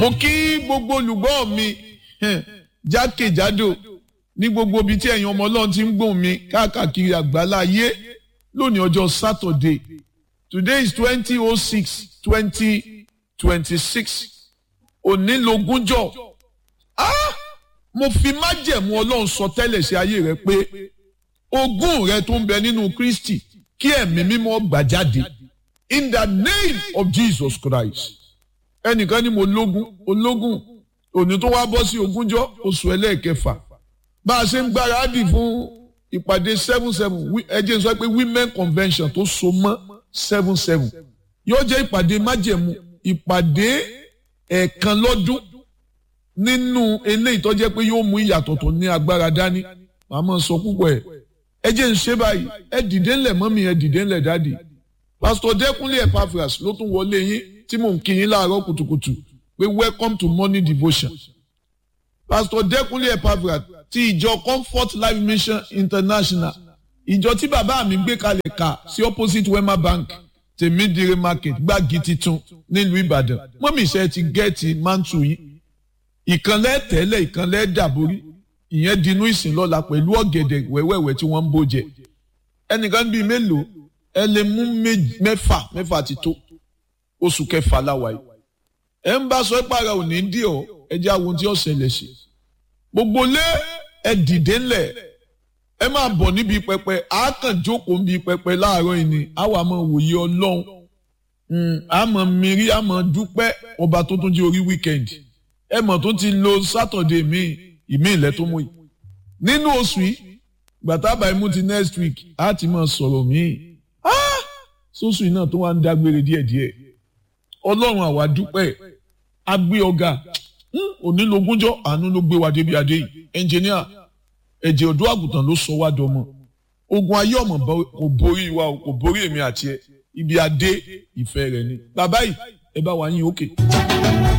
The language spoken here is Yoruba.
mo kí gbogbo olùgbọ́ mi jákèjádò ní gbogbo ibi tí ẹ̀yin ọmọ ọlọ́run ti ń gbóhùn mi káàkiri àgbálá ayé lónìí ọjọ́ Saturday today is twenty oh six twenty twenty six òní lógúnjọ́ ah mo fi májẹ̀mú ọlọ́run sọ tẹ́lẹ̀ sí ayé rẹ pé ogún rẹ tó ń bẹ nínú Kristi kí ẹ̀mí mímọ́ gbà jáde in the name of Jesus Christ ẹnìkan ni mo lógún ológún òní tó wá bọ́ sí ogúnjọ́ oṣù ẹlẹ́ẹ̀kẹfà bá a ṣe ń gbáradì fún ìpàdé seven seven ẹ jẹ́ n sọ pé women convention tó so mọ́ seven seven yóò jẹ́ ìpàdé májẹ̀mú ìpàdé ẹ̀ẹ̀kan lọ́dún nínú eléyìí tó jẹ́ pé yóò mú ìyàtọ̀ tó ní agbára dání màá máa sọ púpọ̀ ẹ̀ ẹ jẹ́ ń ṣe báyìí ẹ dìde ńlẹ̀ mọ́mí ẹ dìde ńlẹ̀ dáàdì pásítọ̀ dẹ́kunlé Epaphras ló tún wọlé yín tí mò ń kí yín láàárọ̀ kùtùkùtù pé welcome to morning devotion pásítọ̀ dẹ́kunlé Epaphras ti ìjọ Comfort Life Mission International ìjọ tí bàbá mi gbé kalẹ̀ kà sí opposite Wema Bank tèmídìrí market gbági titun nílùú Ìbàdàn mọ́mí iṣẹ́ ti gẹ́ẹ̀tì mántù yín ìkànlẹ̀ tẹ́lẹ̀ ìkànlẹ̀ dàborí ìyẹn dinú ìsìn lọ́la pẹ̀lú ọ̀gẹ̀dẹ̀ wẹ́wẹ́wẹ́ tí wọ́n ń bó jẹ ẹnìkan bíi mélòó ẹ lè mú mẹ́fà mẹ́fà ti tó oṣù kẹfà láwa yìí ẹ ń bá sọ ìpara òní dí ọ ẹ jẹ́ àwọn tí ó ṣẹlẹ̀ sí gbogbo lé ẹ dìde ńlẹ̀ ẹ máa bọ̀ níbi pẹpẹ àákàn jókòó níbi pẹpẹ láàárọ̀ yìí ni àwa máa wòye ọlọ́run àmọ́ mìírí àmọ́ dúpẹ́ ọba tó tún jẹ́ orí wíkẹ́ndì ẹ mọ̀ tó ti lo sátọ̀dé míì ìmí ilẹ̀ tó mú yìí nínú oṣù yìí gbàtàbà imú ti next week á ti máa sọ̀rọ̀ míì sóṣù yìí náà tó wá ń dágbére díẹ̀díẹ̀ ọlọ́run àwa dúpẹ́ agbé ọ̀gá onílogúnjọ́ àánú ló gbé wa débi adé yìí ẹnjìníà ẹ̀jẹ̀ ọ̀dọ́ àgùntàn ló sọ wá dọmọ ogun ayé ọmọ kò borí wa kò borí èmi àti ẹ ibi adé ìfẹ́ rẹ ni bàbá yìí ẹ bá wa yín òkè.